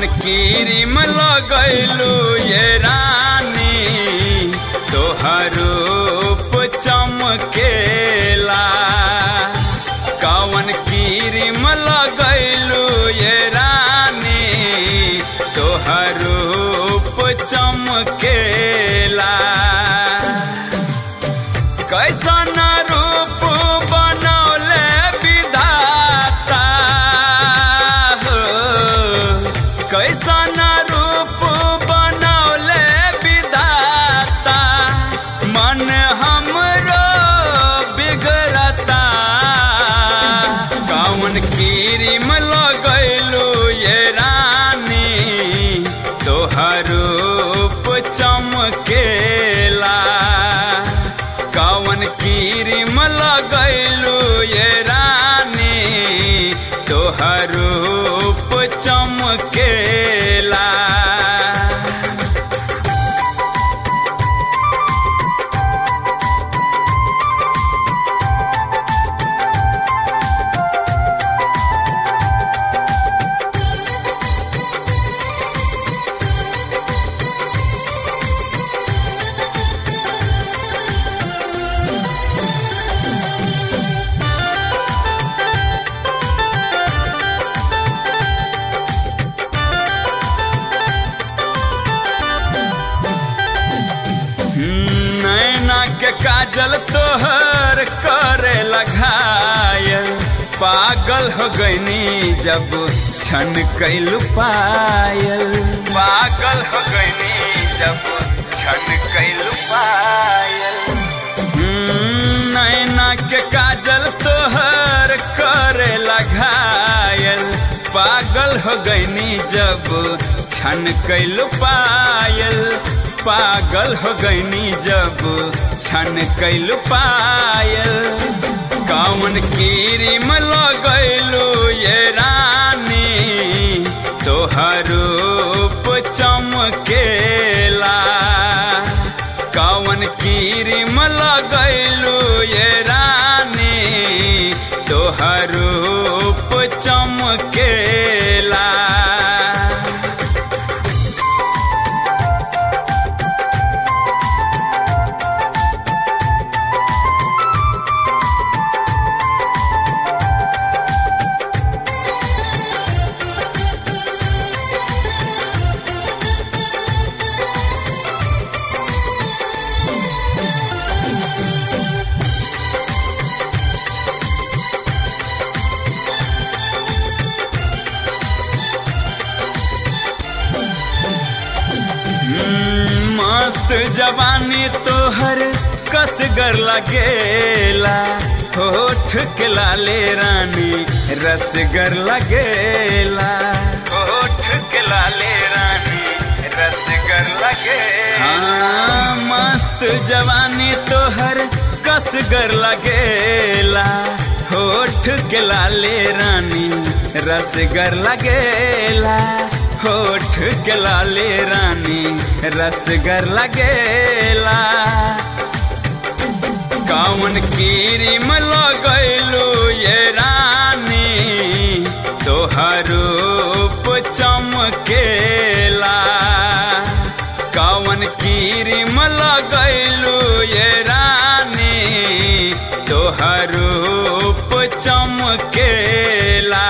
कौन कीरिम लगैलू ये रानी तोहर रूप चमकेला कौन कीरिम लगैलू ये रानी तोहर रूप चमकेला कैसन रूप बनौले विधाता हो कैसन रूप बनौले विधाता मन हमरो बिगड़ता कौन कीरिम लगैलू ये रानी तोहर रूप चमकेला कौन कीरिम लगैलू ये रानी तोहर रूप चमकेला नैना के काजल तोहर करे लगायल पागल हो गईनी जब छन कैलू पायल पागल हो गईनी जब छन कैलू पायल हम्म, नैना के काजल तोहर करे लगायल पागल हो गईनी जब छन कैलू पायल पागल हो गईनी जब छन कैलू पायल कौन कीरिम लगैलू ये रानी तोहर रूप चमकेला कौन कीरिम लगैलू ये रानी तोहर रूप चमकेला हम्म, मस्त जवानी तोहर कसगर लगेला होठ के लाले रानी रसगर लगेला होठ के लाले रानी रसगर लगेला हाँ मस्त जवानी तोहर कसगर लगेला होठ के लाले रानी रसगर लगेला होठ के लाले रानी रसगर लगेला कौन कीरिम लगैलू ये रानी तोहर रूप चमकेला कौन कीरिम लगैलू ये रानी तोहर रूप चमकेला